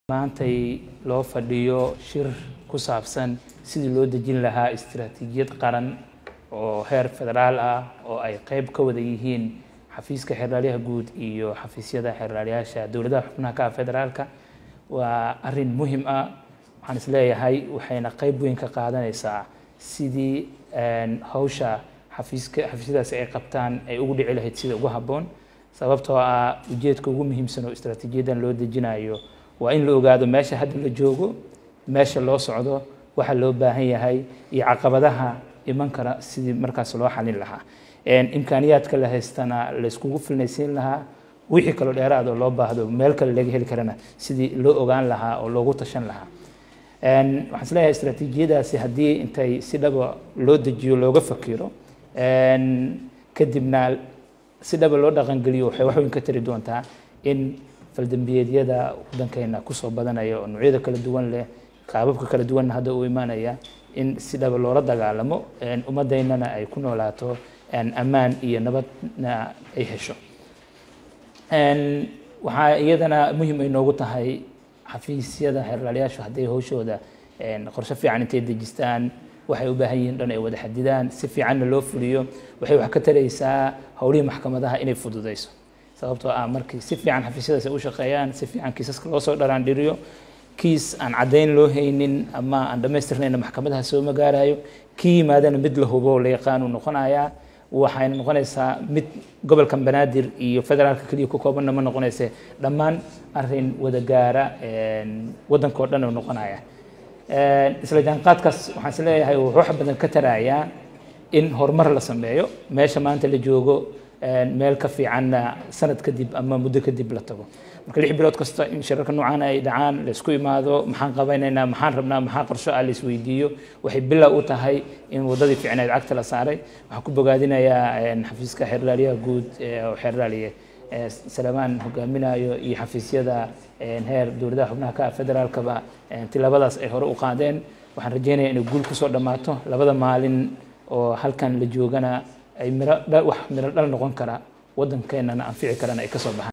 maantay loo fadhiyo shir ku saabsan sidii loo dejin lahaa istiraatiijiyad qaran oo heer federaal ah oo ay qeyb ka wada yihiin xafiiska xeerlaaliyaha guud iyo xafiisyada xeerlaaliyaasha dowladaha xubnaha ka ah federaalka waa arrin muhim ah waxaan isleeyahay waxayna qeyb weyn ka qaadanaysaa sidii hawsha xafiiska xafiisyadaasi ay qabtaan ay ugu dhici lahayd sida ugu habboon sababtoo ah ujeedka ugu muhiimsan oo istiraatiijiyadan loo dejinayo waa in la ogaado meesha hadda la joogo meesha loo socdo waxa loo baahan yahay iyo caqabadaha iman kara sidii markaas loo xalin lahaa imkaaniyaadka la haystana la iskugu filnaysiin lahaa wixii kaloo dheeraad oo loo baahdo meel kale laga heli karana sidii loo ogaan lahaa oo loogu tashan lahaa waxaan isleeyahay istiraatiijiyadaasi haddii intay si dhaba loo dejiyo looga fakiro kadibna si dhaba loo dhaqangeliyo waxay wax weyn ka tari doontaa in faldambiyeedyada waddankeena kusoo badanaya oo noocyada kala duwan leh qaababka kala duwanna hadda uu imaanaya in si dhaba loola dagaalamo ummaddeynana ay ku noolaato ammaan iyo nabadna ay hesho waxaa iyadana muhim ay noogu tahay xafiisyada xeerlaalayaashu hadday hawshooda qorshe fiican intay dejistaan waxay u baahan yihiin dhan ay wada xadidaan si fiicanna loo fuliyo waxay wax ka taraysaa howlihii maxkamadaha inay fududayso sababtoo ah markii si fiican xafiisyadaas ay u shaqeeyaan si fiican kiisaska loo soo dharaandhiriyo kiis aan caddayn loo haynin ama aan dhammaystirnayna maxkamadaha soo magaarayo kii yimaadana mid la hubo la yaqaanu noqonayaa waxayna noqonaysaa mid gobolkan banaadir iyo federaalka keliya ku koobanna ma noqonayse dhammaan arrin wada gaara waddanka oo dhan oo noqonaya isla jaanqaadkaas waxaan is leeyahay wuxuu wax badan ka tarayaa in horumar la sameeyo meesha maanta la joogo meel ka fiicanna sanad kadib ama muddo kadib la tago marka lix bilood kasta in shirarka noocan ay dhacaan la isku imaado maxaan qabanaynaa maxaan rabnaa maxaa qorsho ah la isweydiiyo waxay bilow u tahay in waddadii fiicneed cagta la saaray waxaan ku bogaadinayaa xafiiska xeerlaaliyaha guud oo xeerlaaliye salamaan hogaaminayo iyo xafiisyada heer dowladaha xubnaha ka ah federaalkaba tilaabadaas ay hore u qaadeen waxaan rajeynayaa inay guul kusoo dhammaato labada maalin oo halkan la joogana ay miro wax miro dhal noqon kara waddankeenana anfici karana ay ka soo baxaan